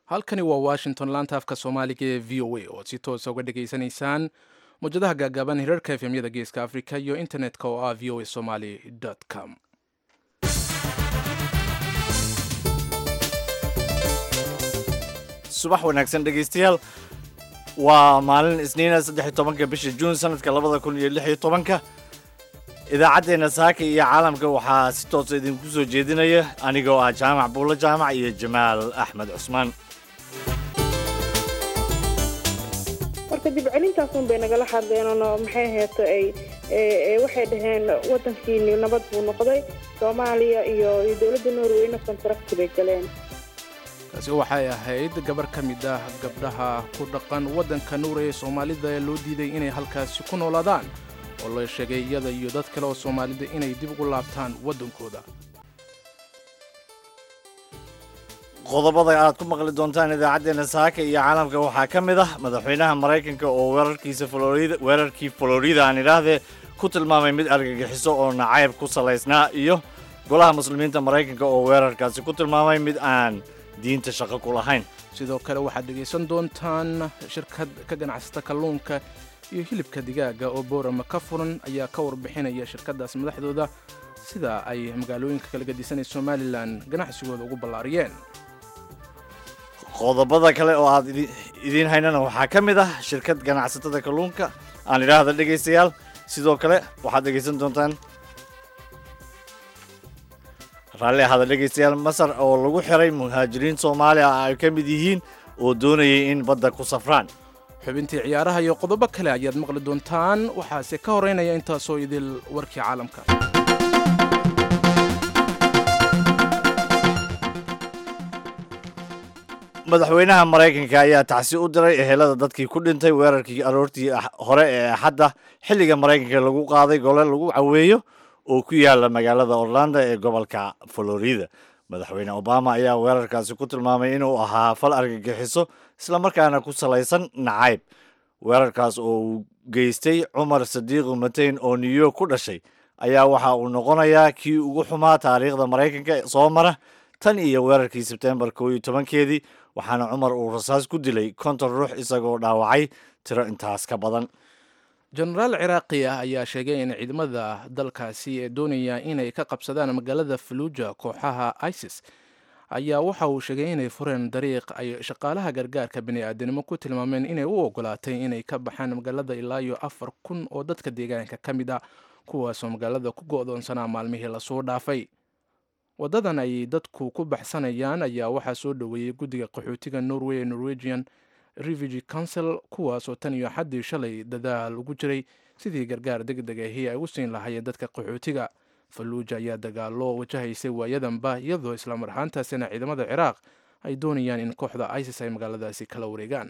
halkani waa washington laanta afka soomaaliga ee v o a oo si toosa uga dhegaysanaysaan mawjadaha gaagaaban hirarka efemyada geeska africa iyo internet-ka oo ah v o a somaly com subax wanaagsan dhegaystayaal waa maalin isniina saddex iyo tobanka bisha juun sanadka labada kun iyo lix iyo tobanka idaacaddeenna saaka iyo caalamka waxaa si toosa idinku soo jeedinaya anigoo ah jaamac buulo jaamac iyo jamaal axmed cusmaan marka dibcelintaas un bay nagala hadleenoo maxay aheeto ay waxay dhaheen waddankiini nabad buu noqday soomaaliya iyo iyo dowladda norweyna contract bay galeen taasi waxay ahayd gabar ka mid ah gabdhaha ku dhaqan waddanka nuure ee soomaalida ee loo diiday inay halkaasi ku noolaadaan oo la sheegay iyada iyo dad kale oo soomaalida inay dib ugu laabtaan waddankooda qodobada aad ku maqli doontaan idaacaddeenna saaka iyo caalamka waxaa ka mid ah madaxweynaha maraykanka oo weerarkiisa florida weerarkii florida aan idhaahdee ku tilmaamay mid argagixiso oo nacayb ku salaysnaa iyo golaha muslimiinta maraykanka oo weerarkaasi ku tilmaamay mid aan diinta shaqo ku lahayn sidoo kale waxaad dhegaysan doontaan shirkad ka ganacsata kalluunka iyo hilibka digaaga oo boorama ka furan ayaa ka warbixinaya shirkaddaas madaxdooda sida ay magaalooyinka kala gadisanay somalilan ganacsigooda ugu ballaariyeen qodobada kale oo aad idiin haynana waxaa ka mid ah shirkad ganacsatada kalluunka aan idhaahda dhegaystayaal sidoo kale waxaad dhegaysan doontaan raalli ahada dhegaystayaal masar oo lagu xiray muhaajiriin soomaaliya ay ka mid yihiin oo doonayay in badda ku safraan xubintii ciyaaraha iyo qodobo kale ayaad maqli doontaan waxaase ka horeynaya intaasoo idil warkii caalamka madaxweynaha maraykanka ayaa tacsi u diray ehelada dadkii ku dhintay weerarkii aroortii hore ee axadda xilliga maraykanka lagu qaaday gole lagu caweeyo oo ku yaala magaalada orlando ee gobolka florida madaxweyne obama ayaa weerarkaasi ku tilmaamay inuu ahaa fal argagixiso islamarkaana ku salaysan nacayb weerarkaas oo uu geystay cumar sadiiqu mateyn oo new york ku dhashay ayaa waxa uu noqonayaa kii ugu xumaa taariikhda maraykanka soo mara tan iyo weerarkii sebtembar koo iyo tobankeedii waxaana cumar uu rasaas ku dilay konton ruux isagoo dhaawacay tiro intaas ka badan jenaraal ciraaqi ah ayaa sheegay in ciidamada dalkaasi ee doonaya inay ka qabsadaan magaalada faluuja kooxaha isis ayaa waxa uu sheegay inay fureen dariiq ay shaqaalaha gargaarka bini'aadanimo ku tilmaameen inay u ogolaatay inay ka baxaan magaalada ilaa iyo afar kun oo dadka deegaanka ka mid ah kuwaasoo magaalada ku go'doonsanaa maalmihii lasoo dhaafay waddadan ay dadku ku baxsanayaan ayaa waxaa soo dhoweeyey guddiga qaxootiga norway ee norwegian refugee council kuwaasoo tan iyo xaddii shalay dadaal ugu jiray sidii gargaar deg deg ahi ay u siin lahaayeen dadka qaxootiga falluuja ayaa dagaallo wajahaysay waayadanba iyadoo islamar ahaantaasina ciidamada ciraaq ay doonayaan in kooxda isis ay magaaladaasi kala wareegaan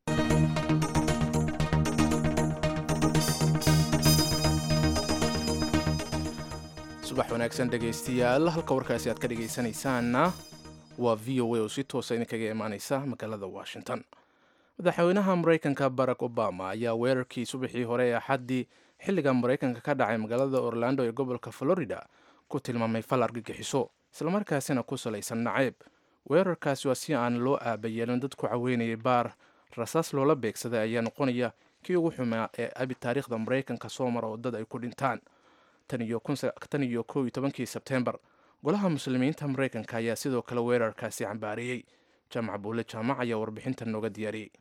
subax wanaagsan dhegaystayaal halka warkaasi aad ka dhegaysanaysaanna waa v o a oo si toosa idinkaga imaaneysa magaalada washington madaxweynaha maraykanka barack obama ayaa weerarkii subaxii hore ee axaddii xilliga maraykanka ka dhacay magaalada orlando ee gobolka florida ku tilmaamay fal argagixiso islamarkaasina ku salaysan nacayb weerarkaasi waa si aan loo aabayeelin dad ku caweynayay baar rasaas loola beegsaday ayaa noqonaya kii ugu xumaa ee abi taariikhda maraykanka soo mara oo dad ay ku dhintaan tan iyo kow iyo tobankii sebtembar golaha muslimiinta maraykanka ayaa sidoo kale weerarkaasi cambaariyey jaamac buule jaamac ayaa warbixintan nooga diyaariyey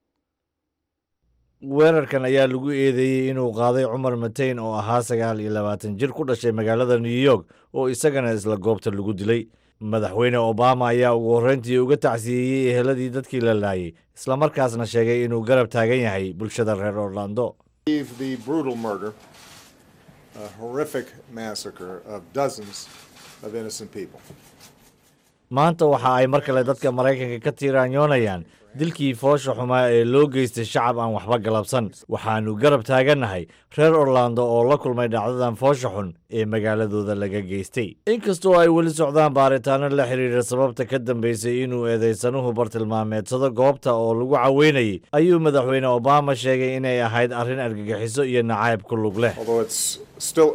weerarkan ayaa lagu eedeeyey inuu qaaday cumar mateyn oo ahaa sagaal iyo labaatan jir ku dhashay magaalada new york oo isagana isla goobta lagu dilay madaxweyne obama ayaa ugu horreyntii uga tacsiyeeyey eheladii dadkii la laayay islamarkaasna sheegay inuu garab taagan yahay bulshada reer orlando maanta waxa ay mar kale dadka maraykanka ka tiiraanyoonayaan dilkii foosha xumaa ee loo geystay shacab aan waxba galabsan waxaannu garab taagannahay reer orlando oo la kulmay dhacdadan foosha xun ee magaaladooda laga geystay inkastoo ay weli socdaan baaritaano la xidhiira sababta ka dambaysay inuu eedaysanuhu bartilmaameedsado goobta oo lagu caweynayay ayuu madaxweyne obama sheegay inay ahayd arrin argagixiso iyo nacayb ku lug leh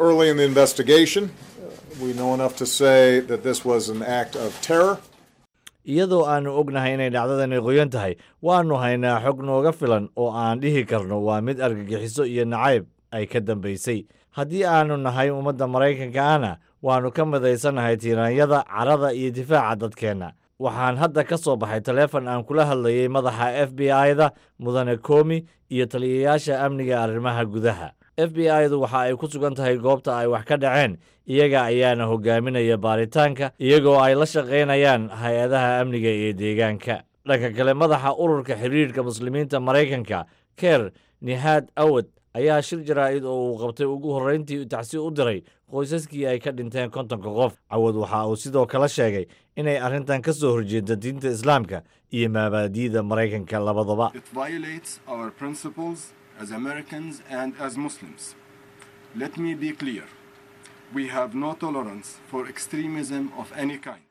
we know enough to say that this was an act of terror. iyadoo aannu ognahay inay dhacdadani qoyan tahay waannu haynaa xog nooga filan oo aan dhihi karno waa mid argagixiso iyo nacayb ay ka dambaysay haddii aannu nahay ummadda maraykanka ana waannu ka midaysannahay tiiraanyada carada iyo difaaca dadkeenna waxaan hadda ka soo baxay taleefon aan kula hadlayay madaxa f b i-da mudane komi iyo taliyayaasha amniga arrimaha gudaha f b i-du waxa ay ku sugan tahay goobta ay wax ka dhaceen iyaga ayaana hogaaminaya baaritaanka iyagoo ay la shaqaynayaan hay-adaha amniga ee deegaanka dhanka kale madaxa ururka xiriirka muslimiinta maraykanka ker nihaad awad ayaa shir jaraa'id oo uu qabtay ugu horrayntii tacsi u diray qoysaskii ay ka dhinteen kontonka qof cawad waxa uu sidoo kale sheegay inay arrintan ka soo horjeeda diinta islaamka iyo maabaadi'da maraykanka labadaba It violates our principles as Americans and as Muslims. Let me be clear. We have no tolerance for extremism of any kind.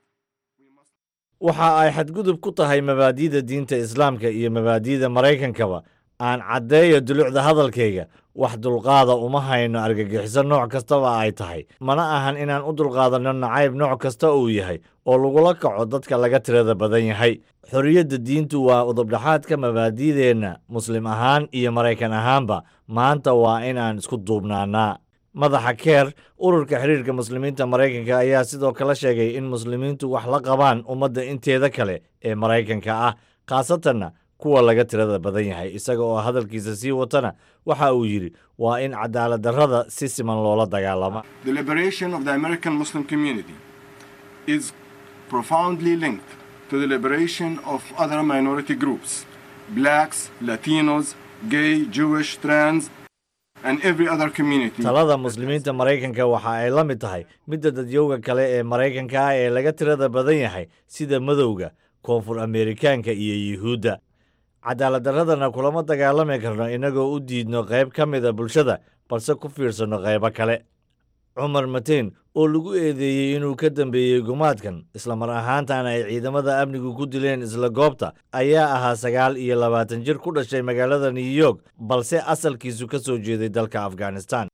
waxa ay xadgudub ku tahay mabaadi'da diinta islaamka iyo mabaadi'da maraykankaba aan caddeeyo dulucda hadalkayga wax dulqaada uma hayno argagixiso nooc kastaba ay tahay mana ahan inaan u dulqaadanno nacayb nooc kasta uu yahay oo lagula kaco dadka laga tirada badan yahay xorriyadda diintu waa udubdhaxaadka mabaadi'deenna muslim ahaan iyo maraykan ahaanba maanta waa inaan isku duubnaanaa madaxa keer ururka xiriirka muslimiinta maraykanka ayaa sidoo kale sheegay in muslimiintu wax la qabaan ummadda inteeda kale ee maraykanka ah khaasatanna kuwa laga tirada badan yahay isaga oo hadalkiisa sii watana waxa uu yidhi waa in cadaalad darrada si siman loola dagaalama The liberation of the American Muslim community is profoundly linked to the liberation of other minority groups blacks, Latinos, gay, Jewish, trans, and every other community. talada muslimiinta maraykanka waxa ay la mid tahay midda dadyowga kale ee maraykanka ah ee laga tirada badan yahay sida madowga koonfur ameerikaanka iyo yuhuudda cadaalad darradana kulama dagaalami karno innagoo u diidno qayb ka mida bulshada balse ku fiirsanno qaybo kale cumar mateen oo lagu eedeeyey inuu ka dambeeyey gumaadkan islamar ahaantana ay ciidamada amnigu ku dileen isla goobta ayaa ahaa sagaal iyo labaatan jir ku dhashay magaalada new york balse asalkiisu ka soo jeeday dalka afghanistan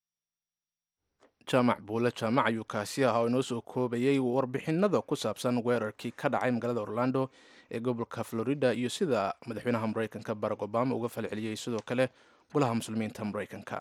jaamac buule jaamac ayuu kaasi ahaa oo inoo soo koobayey warbixinada ku saabsan weerarkii ka dhacay magaalada orlando ee gobolka florida iyo sida madaxweynaha maraykanka barack obama uga falceliyey sidoo kale golaha muslimiinta maraykanka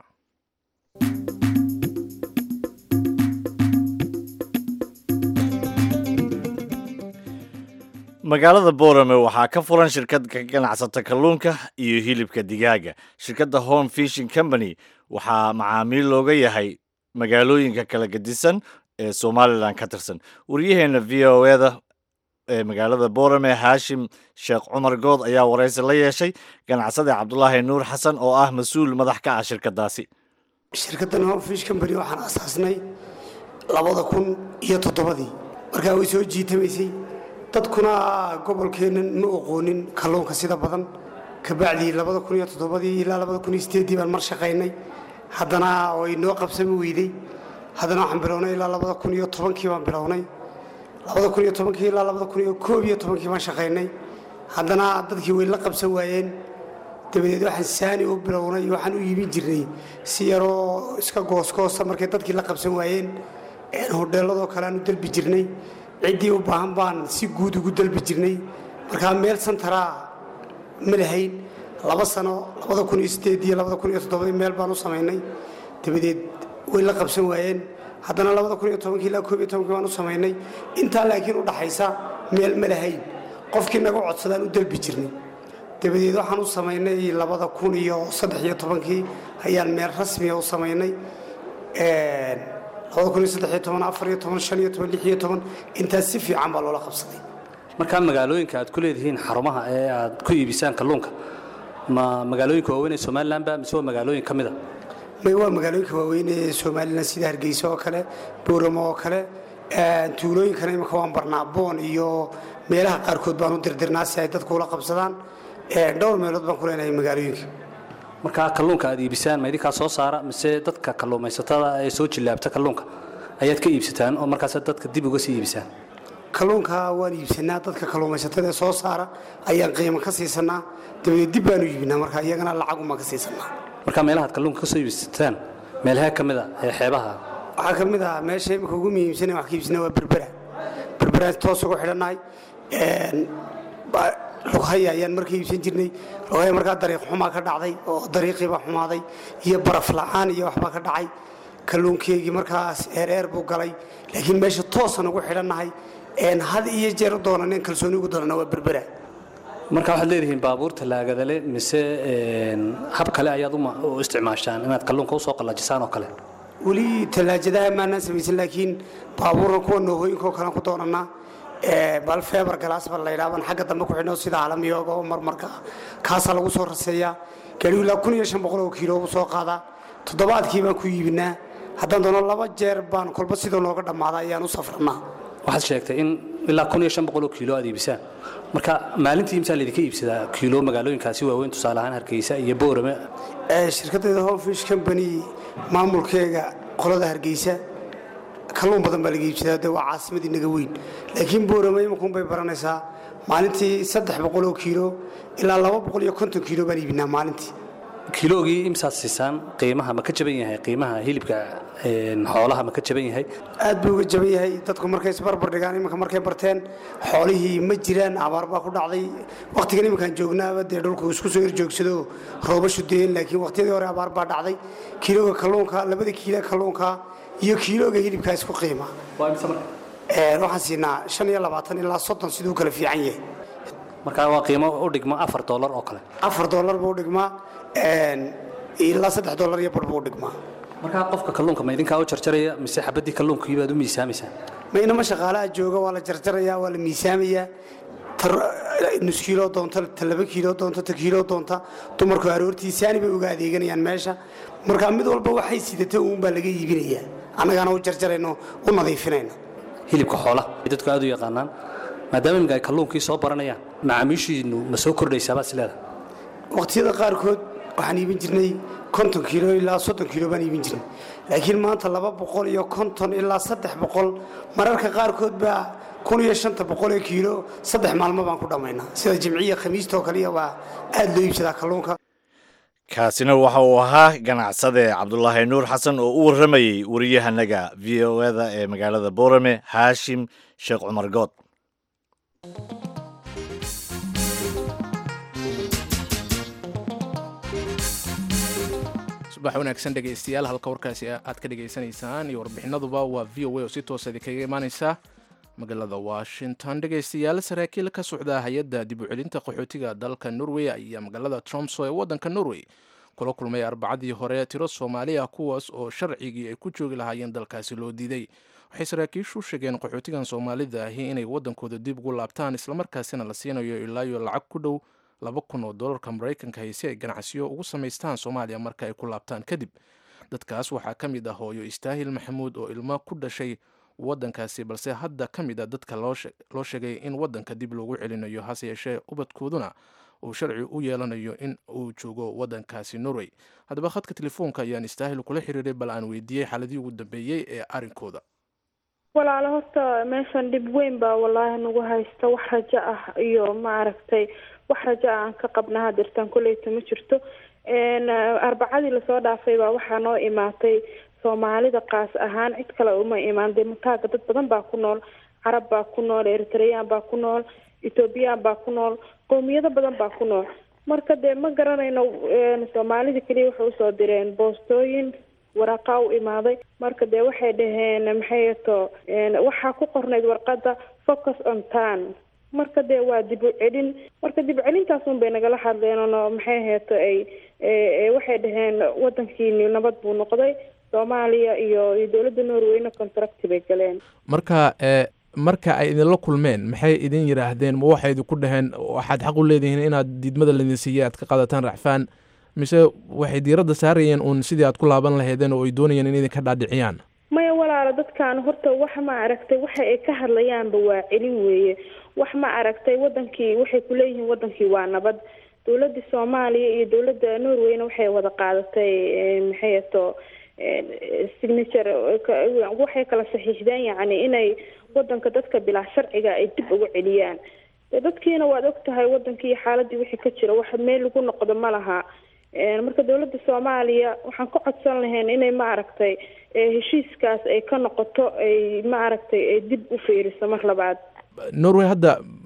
magaalada boorame waxaa ka furan shirkad ka ganacsata kalluunka iyo hilibka digaaga shirkadda home fishing company waxaa macaamiil looga yahay magaalooyinka kala gedisan ee somalilan ka tirsan waryaheena v o eda ee magaalada boorame haashim sheekh cumar good ayaa waraysi la yeeshay ganacsade cabdulaahi nuur xasan oo ah mas-uul madax ka ah shirkadaasi shirkaddan homefish company waxaan asaasnay labada kun iyo toddobadii markaa way soo jiitamaysay dadkuna gobolkeennan ma oqoonin kalluunka sida badan kabacdii labada kun iyo toddobadii ilaa labada kun iyo sideeddii baan mar shaqaynay haddana way noo qabsami weydey haddana waxaan bilownay ilaa labada kun iyo tobankii baan bilownay labada kun iyo tobankii ilaa labada kun iyo koob iyo tobankii baan shaqaynay haddana dadkii way la qabsan waayeen dabadeed waxaan saani u bilownay waxaan u iibin jirnay si yaroo iska goosgoosa markay dadkii la qabsan waayeen een hodheelladoo kale aan u dalbi jirnay ciddii u baahan baan si guud ugu dalbi jirnay markaa meel santaraa ma lahayn laba sano labada kun iyo sideed iyo labada kun iyo toddobadii meel baan u samaynay dabadeed way la qabsan waayeen haddana labada kun iyo tobankii ilaa koob iyo tobankii baan u samaynay intaa laakiin u dhaxaysa meel ma lahayn qofkii naga codsadaan u dalbi jirnay dabadeed waxaan u samaynay labada kun iyo saddex iyo tobankii ayaan meel rasmiya u samaynay labada kun iyo saddex iyo toban afar iyo toban shan iyo toban lix iyo toban intaas si fiican baa loola qabsaday markaa magaalooyinka aad ku leedihiin xarumaha ee aad ku iibisaan kalluunka ma magaalooyinka waaweyn ee somalilanba mise waa magaalooyin ka mid a may waa magaalooyinka waaweyn ee somalilan sida hargeysa oo kale booramo oo kale tuulooyinkana imika waan barnaa boon iyo meelaha qaarkood baan u dirdirnaa si ay dadku ula qabsadaan dhowr meelood baan ku leenahay magaalooyinka markaa kalluunka aad iibisaan ma idinkaa soo saara mise dadka kalluumaysatada ee soo jillaabta kalluunka ayaad ka iibsataan oo markaas dadka dib uga sii iibisaan kalluunka waan iibsanaa dadka kalluumaysatada ee soo saara ayaan qiimo ka siisanaa dabadeed dib baanu iibinaa marka iyagana lacagumaan ka siisanaa markaa meelahaad kalluunka ka soo iibsataan meelahee ka mid a ee xeebaha waxaa ka mid ah meesha imika ugu muhiimsan wax ka iibsanaa waa berbera berberaan toos ugu xidhannahay lughaya ayaan marka iibsan jirnay lughaya markaa dariiq xumaa ka dhacday oo dariiqiibaa xumaaday iyo baraf la'aan iyo waxbaa ka dhacay kalluunkeygii markaas eereer buu galay laakiin meesha toosan ugu xidhannahay had iyo jeer u doonanen kalsooni ugu doonana waa berbera marka waxaad leedihiin baabuurta laagadale mise hab kale ayaad u isticmaashaan inaad kalluunka usoo qallajisaan oo kale weli tallaajadaha maanaan samaysan laakiin baabuurna kuwa noohooyinkaoo kalean ku doonanaa bal feebar galaas baa laydhaa baan xagga dambe ku xidhno sida calamiyooga oo marmarka kaasaa lagu soo raseeyaa gaadhigu ilaa kun iyo shan boqol oo kiilo ugu soo qaadaa toddobaadkii baan ku iibinaa haddaan doono laba jeer baan kolba sidoo nooga dhammaada ayaan u safrannaa waxaad sheegtay in ilaa kun iyo shan boqol oo kiilo aad iibisaan marka maalintii imsaa laydinka iibsadaa kiilo magaalooyinkaasi waaweyn tusaale ahaan hargeysa iyo boorame shirkaddeeda homefish company maamulkeega qolada hargeysa kalluun badan baa laga iibsadaa de waa caasimadii naga weyn laakiin boorame imankuun bay baranaysaa maalintii saddex boqol oo kiilo ilaa laba boqol iyo konton kiilo baan iibinaa maalintii kiiloogii imsaad siisaan qiimaha ma ka jaban yahay qiimaha hilibka xoolaha ma ka jaban yahay aad buu uga jaban yahay dadku markay isbarbar dhigaan iminka markay barteen xoolihii ma jiraan abaar baa ku dhacday wakhtigan iminkaan joognaaba dee dhulku isku soo horjoogsado roobashu deen laakiin wakhtiyadii hore abaar baa dhacday kiilooga kalluunka labada kiilo kalluunka iyo kiilooga hilibkaa isku qiima waxaan siinaa shan iyo labaatan ilaa soddon siduu kala fiican yahay marka waa qiimo u dhigma afar doolar oo kale afar doolar buu u dhigmaa ilaa saddex doolar iyo bar buu u dhigmaa markaa qofka kalluunka ma idinkaa u jarjaraya mise xabaddii kalluunkii baad u miisaamaysaan ma inama shaqaalaha jooga waa la jarjarayaa waa la miisaamayaa nus kiilo doonta ta laba kiilo doonta ta kiilo doonta dumarku aroortii saani bay uga adeeganayaan meesha marka mid walba waxay sidata uun baa laga iibinayaa annagaana u jarjarayno u nadiifinayno hilibka xoolaha dadku aad u yaqaanaan maadaama imika ay kalluunkii soo baranayaan macaamiishiinu ma soo kordhaysaabaa sileeda waqtiyada qaarkood waxaan iibin jirnay konton kiilo ilaa soddon kiilo baan iibin jirnay laakiin maanta laba boqol iyo konton ilaa saddex boqol mararka qaarkood baa kun iyo shanta boqol ee kiilo saddex maalmo baan ku dhammaynaa sida jimciya khamiista oo kaliya waa aad loo iibsadaa kalluunka kaasina waxa uu ahaa ganacsade cabdulaahi nuur xasan oo u warramayey wariyahanaga v o eda ee magaalada boorame haashim sheekh cumar good subax wanaagsan dhegaystayaal halka warkaasi aad ka dhegaysanaysaan iyo warbixinaduba waa v o a oo si toosa idinkaga imaaneysa magaalada washington dhegaystayaal saraakiil ka socda hay-adda dib u celinta qaxootiga dalka norway ayaa magaalada tromso ee waddanka norway kula kulmay arbacadii hore tiro soomaali ah kuwaas oo sharcigii ay ku joogi lahaayeen dalkaasi loo diiday waxay saraakiishu sheegeen qaxootigan soomaalida ahi inay waddankooda dib ugu laabtaan islamarkaasina la siinayo ilaayo lacag ku dhow laba kun oo dolarka maraykanka hay si ay ganacsiyo ugu samaystaan soomaaliya marka ay ku laabtaan kadib dadkaas waxaa ka mid ah hooyo istaahil maxamuud oo ilmo ku dhashay waddankaasi balse hadda ka mid a dadka loo sheegay in waddanka dib loogu celinayo hase yeeshee ubadkooduna uu sharci u yeelanayo in uu joogo waddankaasi norway haddaba khadka telefoonka ayaan istaahil kula xiriiray bal aan weydiiyey xaaladii ugu dambeeyey ee arrinkooda walaalo horta meeshan dhib weyn baa wallaahi nagu haysta wax rajo ah iyo maaragtay wax rajo ah aan ka qabna hadirtaan kolleyta ma jirto arbacadii lasoo dhaafay baa waxaa noo imaatay soomaalida qaas ahaan cid kale uma imaan dee mutaaga dad badan baa ku nool carab baa ku nool eritreyaan baa ku nool ethoobiyan baa ku nool qowmiyado badan baa ku nool marka dee ma garanayno soomaalida keliya waxay usoo direen boostooyin waraqaa u imaaday marka dee waxay dhaheen maxay to waxaa ku qornayd warqada focus on tan marka dee waa dib u celin marka dib celintaasun bay nagala hadleenno maxay heeto ay waxay dhaheen wadankiini nabad buu noqday soomaaliya iyo iyo dowladda norweyna contract bay galeen marka marka ay idinla kulmeen maxay idin yidhaahdeen ma waxay idinku dhaheen waxaad xaq u leedihiin inaad diidmada laydin siiyey aad ka qaadataan racfaan mise waxay diiradda saarayeen uun sidii aad ku laaban lahaydeen oo ay doonayeen in idinka dhaadhiciyaan maya walaalo dadkan horta wax ma aragtay waxa ay ka hadlayaanba waa celin weeye wax ma aragtay wadankii waxay kuleeyihiin wadankii waa nabad dowladda soomaaliya iyo dowladda norwayna waxay wada qaadatay maxay ato signature waxay kala saxiixdeen yacni inay wadanka dadka bilaa sharciga ay dib ugu celiyaan de dadkiina waad og tahay wadankii xaaladii wixii ka jira wax meel lagu noqdo ma laha marka dowladda soomaaliya waxaan ka codsan lahayn inay ma aragtay heshiiskaas ay ka noqoto ay ma aragtay ay dib u fiiriso mar labaad norway hadda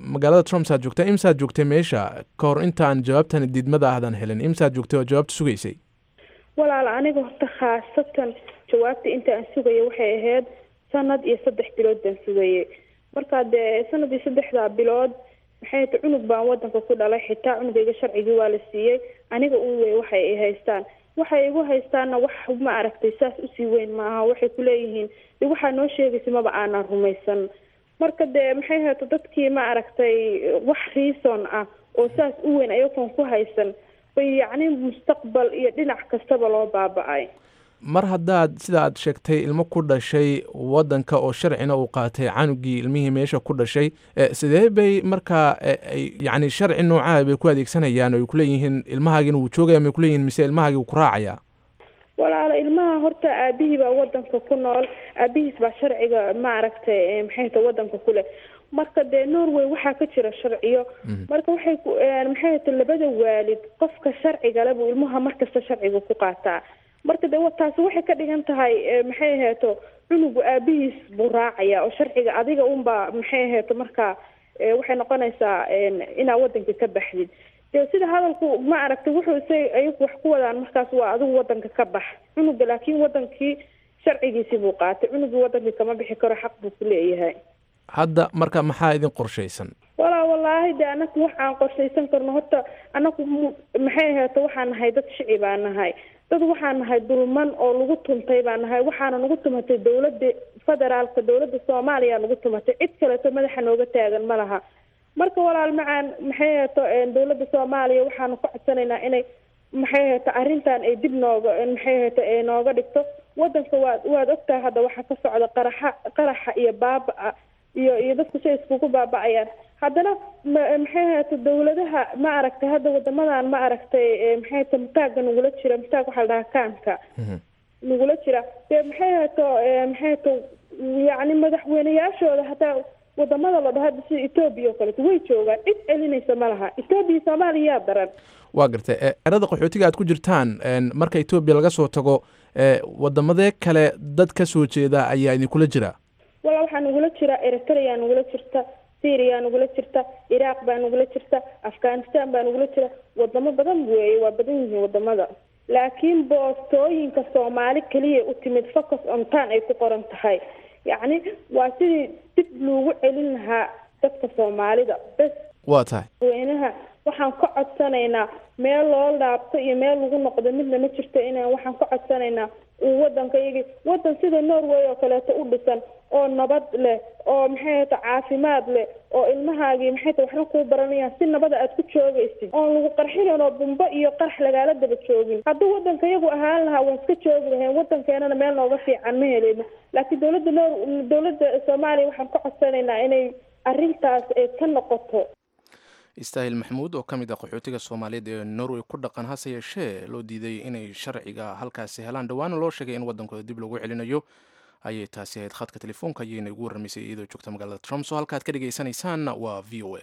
magaalada trumps aad joogtaa imsaad joogtay meesha ka hor intaan jawaabtan diidmada ahdan helin imsaad joogtay oo jawaabta sugaysay walaal aniga horta khaasatan jawaabta inta aan sugaya waxay ahayd sanad iyo saddex bilood baan sugayay markaa dee sanad iyo saddexdaa bilood maxay ta cunug baan wadanka ku dhalay xitaa cunugayga sharcigii waa la siiyey aniga un wey waxay ay haystaan waxay igu haystaanna wax ma aragtay saas usii weyn maaha waxay kuleeyihiin de waxaa noo sheegaysa maba aanan rumaysan marka dee maxay hayto dadkii ma aragtay wax reason ah oo saas u weyn ayagoon ku haysan bay yacni mustaqbal iyo dhinac kastaba loo baaba-ay mar haddaad sida aad sheegtay ilmo ku dhashay wadanka oo sharcina uu qaatay canugii ilmihii meesha ku dhashay sidee bay markaa yani sharci noocaha bay ku adeegsanayaan oo ay kuleeyihiin ilmahaagina wuu joogaya may kuleeyihin mise ilmahaagii wuu ku raacaya walaalo ilmaha horta aabihii baa wadanka ku nool aabihiis baa sharciga ma aragtay maxay ta wadanka kuleh marka dee norway waxaa ka jira sharciyo marka waxay maxay ta labada waalid qofka sharcigale buu ilmaha markasta sharciga ku qaataa marka de taasi waxay ka dhigan tahay maxay aheeto cunugu aabihiis buu raacaya oo sharciga adiga unbaa maxay aheeto marka waxay noqonaysaa inaa wadanka ka baxdid de sida hadalku ma aragtay wuxuu isa ayagu wax ku wadaan markaas waa adigu wadanka ka bax cunuga laakiin wadankii sharcigiisii buu qaatay cunugii wadankii kama bixi karo xaq buu ku leeyahay hadda marka maxaa idin qorshaysan walaa wallaahi de anaku wax aan qorshaysan karno horta anaku maxay aheeto waxaan nahay dad shici baa nahay dad waxaan nahay dulman oo lagu tuntay baa nahay waxaana nagu tumatay dowladda federaalka dowladda soomaaliya nagu tumatay cid kaleeto madaxa nooga taagan ma laha marka walaal macaan maxay aheeto dowladda soomaaliya waxaanu ka codsanaynaa inay maxay aheeto arrintan ay dib nooga maxay aheeto ay nooga dhigto wadanka waad waad ogtahay hadda waxaa ka socda qaraxa qaraxa iyo baaba-a iyo iyo dadku say iskugu baaba-ayaan haddana maxay aheeto dowladaha ma aragtay hadda wadamadan ma aragtay maxay aheto mataagga nagula jira mataag waxaa la dhahaa kaanka nagula jira dee maxay aheeto maxay aheto yacni madaxweyneyaashooda hataa wadamada la dhaho hadda sida etoobiya oo kaleeto way joogaan cid celinaysa ma laha etoobiya soomaaliya yaa daran waa gartay erada qaxootiga aad ku jirtaan marka etoobiya laga soo tago wadamadee kale dad ka soo jeeda ayaa idinkula jira wala waxaa nagula jira eritrea nagula jirta syria nagula jirta iraaq baa nagula jirta afghanistan baa nagula jira wadamo badan weeye waa badan yihiin wadamada laakiin boostooyinka soomaali keliya u timid focus on tan ay ku qoran tahay yacni waa sidii dib loogu celin lahaa dadka soomaalida bes waa tahay weynaha waxaan ka codsanaynaa meel loo laabto iyo meel lagu noqdo midna ma jirto inaan waxaan ka codsanaynaa uu wadanka iyagi wadan sida norway oo kaleeto u dhisan oo nabad leh oo maxay ahata caafimaad leh oo ilmahaagii maxay ta waxna kuu baranayaan si nabada aad ku joogaysid oon lagu qarxinayn oo bumbo iyo qarax lagaala daba joogin hadduu wadanka iyagu ahaan lahaa waan iska joogi lahayn wadankeenana meel nooga fiican ma heleyno laakiin dowladda nor dowladda soomaaliya waxaan ka codsanaynaa inay arrintaas ay ka noqoto istaahil maxamuud oo ka mid ah qaxootiga soomaaliyeed ee norway ku dhaqan hase yeeshee loo diiday inay sharciga halkaasi helaan dhowaana loo sheegay in wadankooda dib loogu celinayo ayay taasi ahayd khadka telefoonka ayayna igu warramaysay iyadoo joogta magaalada trump oo halkaad ka dhegaysanaysaanna waa v o a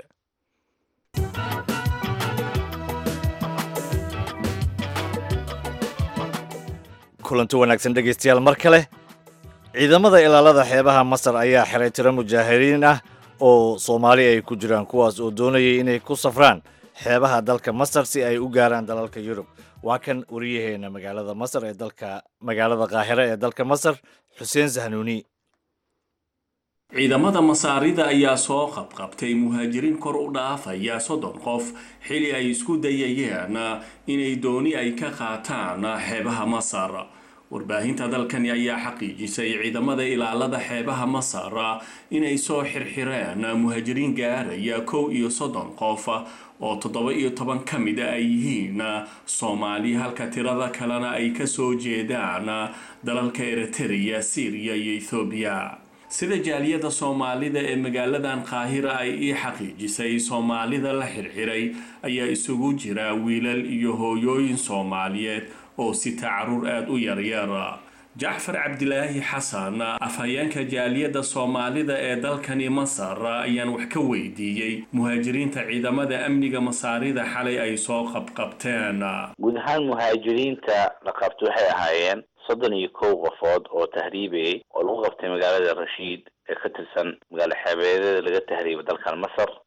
kulanti wanaagsan dhegaystayaal mar kale ciidamada ilaalada xeebaha masar ayaa xiray tiro mujaahiriin ah oo soomaali ay ku jiraan kuwaas oo doonayay inay ku safraan xeebaha dalka masar si ay u gaaraan dalalka yurub waa kan wariyaheena magaalada masar ee dalka magaalada qaahire ee dalka masar xuseen sahnuuni ciidamada masaarida ayaa soo qabqabtay muhaajiriin kor u dhaafaya soddon qof xili ay isku dayayeen inay dooni ay ka qaataan xeebaha masar warbaahinta dalkani ayaa xaqiijisay ciidamada ilaalada xeebaha masar inay soo xirxireen muhaajiriin gaaraya kow iyo soddon qof oo toddoba iyo toban ka mida ay yihiin soomaali halka tirada kalena ay kasoo jeedaan dalalka eritrea syriya iyo ethoobiya sida jaaliyada soomaalida ee magaaladan qaahira ay ii xaqiijisay soomaalida la xirxiray ayaa isugu jira wiilal iyo hooyooyin soomaaliyeed oo sita caruur aada u yaryar jacfar cabdilaahi xasan afhayeenka jaaliyadda soomaalida ee dalkani masar ayaan wax ka weydiiyey muhaajiriinta ciidamada amniga masaarida xalay ay soo qabqabteen guud ahaan muhaajiriinta la qabto waxay ahaayeen soddon iyo kow qofood oo tahriibayay oo lagu qabtay magaalada rashiid ee ka tirsan magaalo xeebeedyada laga tahriibay dalkan masar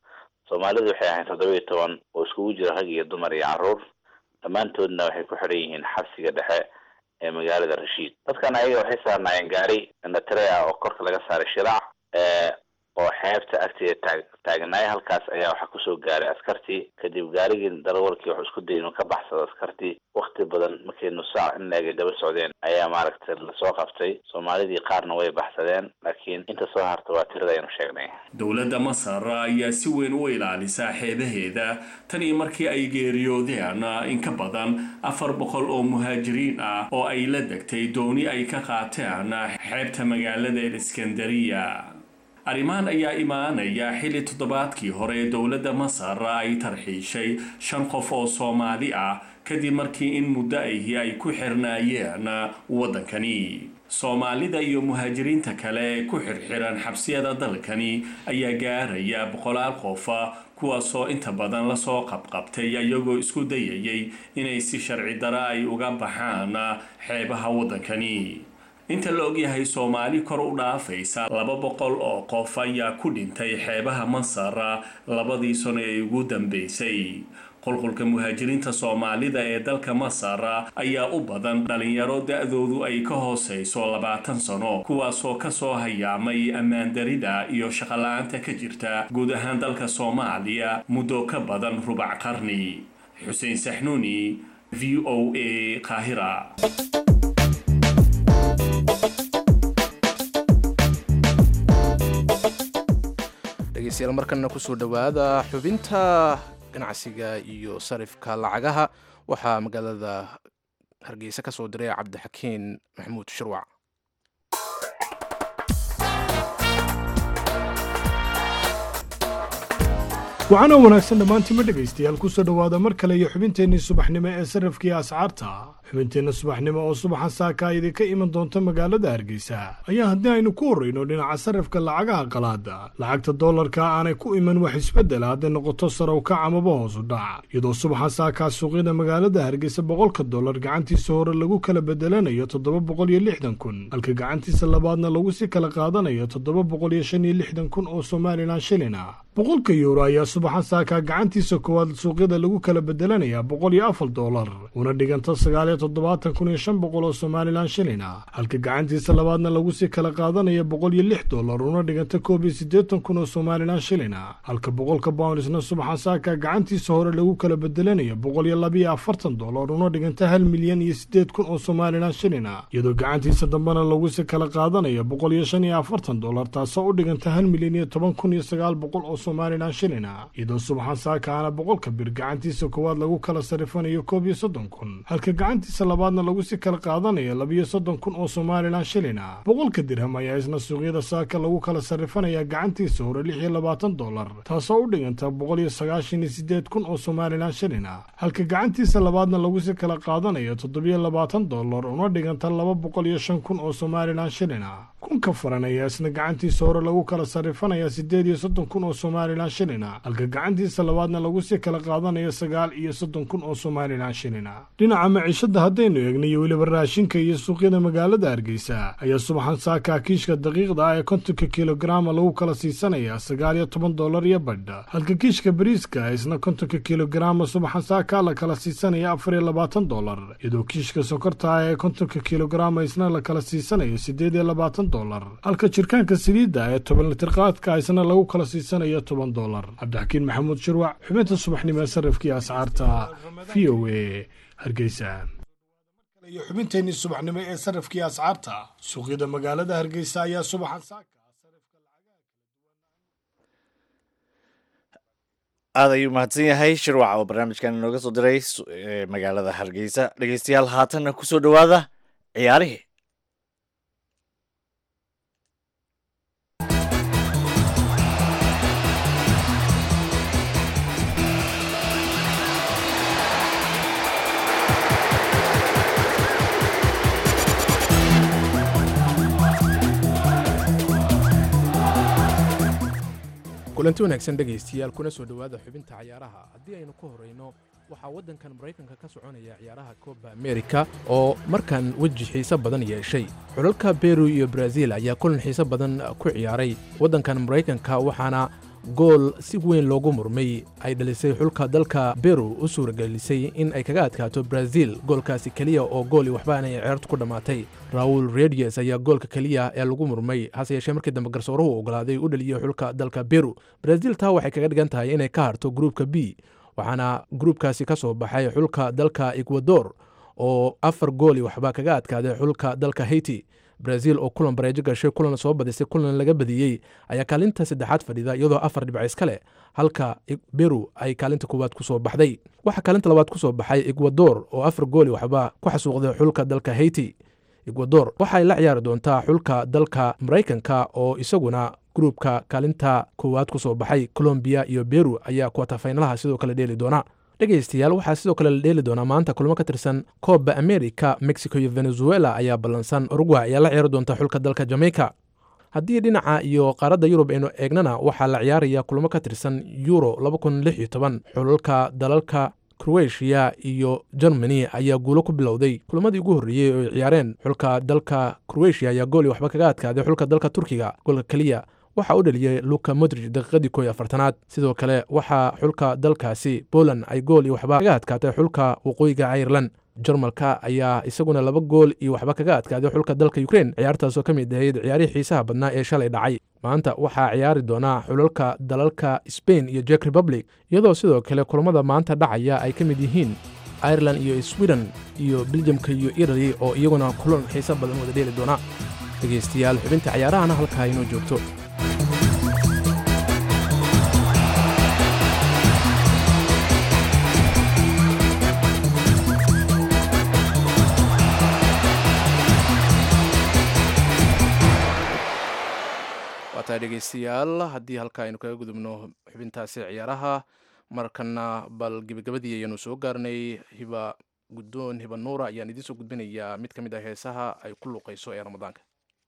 soomaalidu waxay ahayn toddoba iyo toban oo iskugu jira rag iyo dumar iyo carruur dhammaantoodna waxay ku xidhan yihiin xabsiga dhexe ee magaalada rashiid dadkan ayaga waxay saarnaayeen gaari indhatire ah oo korka laga saaray shiraac oo xeebta agteeda taag taagnaay halkaas ayaa waxaa kusoo gaaray askartii kadib gaarigii darawalkii wuxuu isku dayay inuu ka baxsado askartii wakti badan markay nusaac in leegay daba socdeen ayaa maaragtay lasoo qabtay soomaalidii qaarna way baxsadeen laakiin inta soo harta waa tirada aynu sheegnay dowladda masar ayaa si weyn u ilaalisa xeebaheeda tan iyo markii ay geeriyoodeen in ka badan afar boqol oo muhaajiriin ah oo ay la degtay dooni ay ka qaateen xeebta magaalada iskandariya arrimahan ayaa imaanaya xilli toddobaadkii hore dowladda masar ay tarxiishay shan qof oo soomaali ah kadib markii in muddo ahi ay ku xirnaayeen waddankani soomaalida iyo muhaajiriinta kale ee ku xirxiran xabsiyada dalkani ayaa gaaraya boqolaal qofa kuwaasoo inta badan lasoo qabqabtay iyagoo isku dayayay inay si sharci dara ay uga baxaan xeebaha waddankani inta la ogyahay soomaali kor u dhaafaysa laba boqol oo qof ayaa ku dhintay xeebaha masar labadii sano ee ugu dambeysay qulqulka muhaajiriinta soomaalida ee dalka masar ayaa u badan dhalinyaro da-doodu ay ka hooseyso labaatan sano kuwaasoo kasoo hayaamay ammaandarida iyo shaqala-aanta ka jirta guud ahaan dalka soomaaliya muddo ka badan rubac qarni xuseen saxnuuni v o a qaahira dhegeystayaal markana kusoo dhowaada xubinta ganacsiga iyo sarifka lacagaha waxaa magaalada hargeysa ka soo diray cabdixakiin maxamuud shirwac waxaana wanaagsan dhammaantiima dhegaystayaal kusoo dhowaada mar kale iyo xubinteennii subaxnimo ee sarrafkii ascaarta xubinteenna subaxnimo oo subaxa saaka idinka iman doonta magaalada hargeysa ayaa haddii aynu ku horrayno dhinaca sarrafka lacagaha qalaada lacagta dollarka aanay ku iman wax isbeddela hadday noqoto sarow kac amaba hoosu dhac iyadoo subaxa saakaa suuqyada magaalada hargeysa boqolka dollar gacantiisa hore lagu kala bedelanayo toddoba boqol iyo lixdan kun halka gacantiisa labaadna lagu si kala qaadanayo toddoba boqol iyo shan iyo lixdan kun oo somalilan shilin ah boqolka yuuro ayaa subaxa saakaa gacantiisa koowaad suuqyada lagu kala bedelanayaa boqol iyo afar dollar una dhiganta sagaal iyo toddobaatan kun iyo shan boqol oo somalilan shilin ah halka gacantiisa labaadna lagu sii kala qaadanaya boqol iyo lix dollar una dhiganta koob iyo siddeetan kun oo somalilan shilin ah halka boqolka boundisna subaxa saakaa gacantiisa hore lagu kala bedelanayo boqol iyo labiyo afartan dollar una dhiganta hal milyan iyo siddeed kun oo somalilan shilin ah iyadoo gacantiisa dambena lagu sii kala qaadanayo boqol iyo shan iyo afartan dollar taasoo u dhiganta hal milyan iyo toban kun iyo sagaal boqol oo somalilan shilin ah iyadoo subaxa saakaana boqolka bir gacantiisa koowaad lagu kala sarifanayo koob iyo soddon kun halka gacantiisa labaadna lagu si kala qaadanayo labiyo soddon kun oo somalilan shilin ah boqolka dirham ayaa isna suuqyada saaka lagu kala sarifanayaa gacantiisa hore lix iyo labaatan dollar taasoo u dhiganta boqol iyo sagaashan iyo siddeed kun oo somalilan shilin ah halka gacantiisa labaadna lagu si kala qaadanayo toddobiyo labaatan dollar una dhiganta laba boqol iyo shan kun oo somalilan shilin ah kunka faran ayaa isna gacantiisa hore lagu kala sarifanayaa siddeed iyo soddon kun oo somalilan shilin ah halka gacantiisa labaadna lagu sii kala qaadanayo sagaal iyo soddon kun oo somalilan shilin ah dhinaca maciishada haddaynu eegna iyo weliba raashinka iyo suuqyada magaalada hargeysa ayaa subaxan saakaa kiishka daqiiqda ah ee kontonka kilogaraama lagu kala siisanayaa sagaal iyo toban dollar iyo badha halka kiishka bariiska isna kontonka kilogaraama subaxan saakaa la kala siisanaya afar iyo labaatan dollar iyadoo kiishka sokorta ah ee kontonka kilogaraama isna la kala siisanayo siddeed iyo labaatan dollar halka jirkaanka saliidda ee toban litirqaadka isna lagu kala siisanayo toban dollar cabdixakiin maxamuud shirwac xubinta subaxnimo ee sarrifkii ascaarta v o a hargeysa iyo xubinteenii subaxnimo ee sarrifkii ascaarta suuqyada magaalada hargeysa ayaa subaxan saaka aad ayuu mahadsan yahay shirwac oo barnaamijkan inooga soo diray magaalada hargeysa dhegeystayaal haatanna kusoo dhowaada ciyaarihii kulanti wanaagsan dhegaystayaal kuna soo dhowaada xubinta cayaaraha haddii aynu ku horayno waxaa waddankan maraykanka ka soconaya ciyaaraha kooba amerika oo markan weji xiise badan yeeshay xulalka beru iyo brazil ayaa kulan xiise badan ku ciyaaray waddankan maraykanka waxaana gool si weyn loogu murmay ay dhalisay xulka dalka beru u suuragelisay in ay kaga adkaato brazil goolkaasi keliya oo gooli waxba inay ceertu ku dhammaatay raul redies ayaa goolka keliya ee lagu murmay hase yeeshee markii dambe garsooruhu ogolaaday u dhaliyey xulka dalka beru brazil taa waxay kaga dhigan tahay inay ka harto gruupka b waxaana gruupkaasi ka soo baxay xulka dalka ekwador oo afar gooli waxba kaga adkaaday xulka dalka haiti brazil oo kulan bareejo gashay kulan soo badisay kulan laga badiyey ayaa kaalinta saddexaad fadhida iyadoo afar dhibc iska leh halka beru ay kaalinta koowaad ku soo baxday waxaa kaalinta labaad ku soo baxay ekwador oo afar gooli waxba ku xasuuqday xulka dalka haiti ekwador waxay la ciyaari doontaa xulka dalka maraykanka oo isaguna gruupka kaalinta koowaad ku soo baxay colombiya iyo beru ayaa kuwatafaynalaha sidoo kale dheeli doona dhegaystayaal waxaa sidoo kale la dheeli doonaa maanta kulmo ka tirsan kooba america mexico iyo venezuela ayaa ballansan uruguay ayaa la ciyaari doonta xulka dalka jamaica haddii dhinaca iyo qaaradda yurub aynu eegnana waxaa la ciyaaraya kulmo ka tirsan euro xulalka dalalka kroatiya iyo germany ayaa guulo ku bilowday kulamadii ugu horreeyey oo ay ciyaareen xulka dalka kroatiya ayaa gooli waxba kaga adkaaday xulka dalka turkiga goolka keliya waxaa u dhaliyey luka modrij daqiiqadii koo iyo afartanaad sidoo kale waxaa xulka dalkaasi poland ay gool iyo waxba kaga adkaatay xulka waqooyiga irelan jarmalka ayaa isaguna laba gool iyo waxba kaga adkaaday xulka dalka ukrein ciyaartaasoo ka mid ahayd ciyaarihii xiisaha badnaa ee shalay dhacay maanta waxaa ciyaari doonaa xulalka dalalka sbain iyo jek republic iyadoo sidoo kale kulamada maanta dhacaya ay ka mid yihiin irelan iyo sweden iyo beljamka iyo italy oo iyaguna kulan xiisa badan wada dheeli doona dhegaystayaal xubinta ciyaarahana halkaa inoo joogto waataa dhegaystayaal haddii halka aynu kaga gudubno xubintaasi ciyaaraha markana bal gebagabadii ayanu soo gaarnay hiba guddoon hiba nuura ayaan idiin soo gudbinayaa mid ka mid ah heesaha ay ku luuqayso ee ramadaanka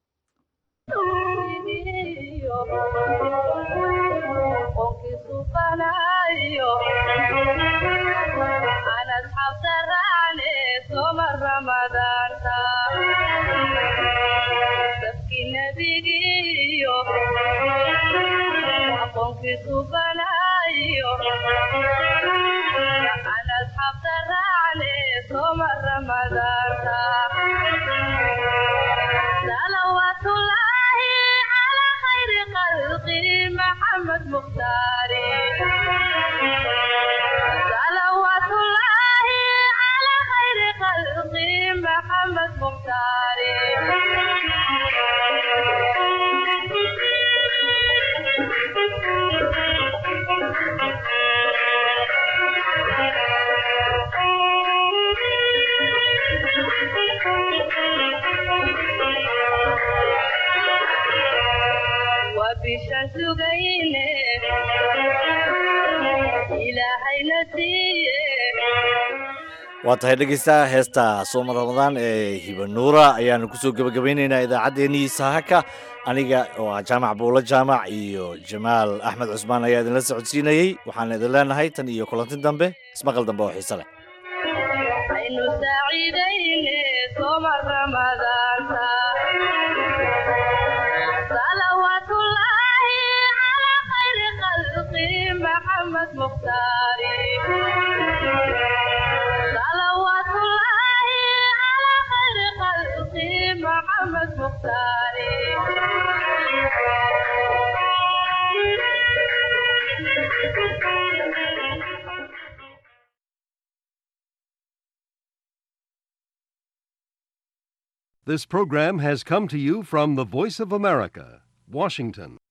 waa tahay dhegeystaha heesta sooma ramadaan ee hibanuura ayaanu kusoo gebagabaynaynaa idaacaddeenii sahaka aniga oo ah jaamac buulo jaamac iyo jamaal axmed cusmaan ayaa idinla socodsiinayey waxaan idin leenahay tan iyo kulanti dambe ismaqal dambe oo xiise leh This program has come to you from the Voice of America, Washington.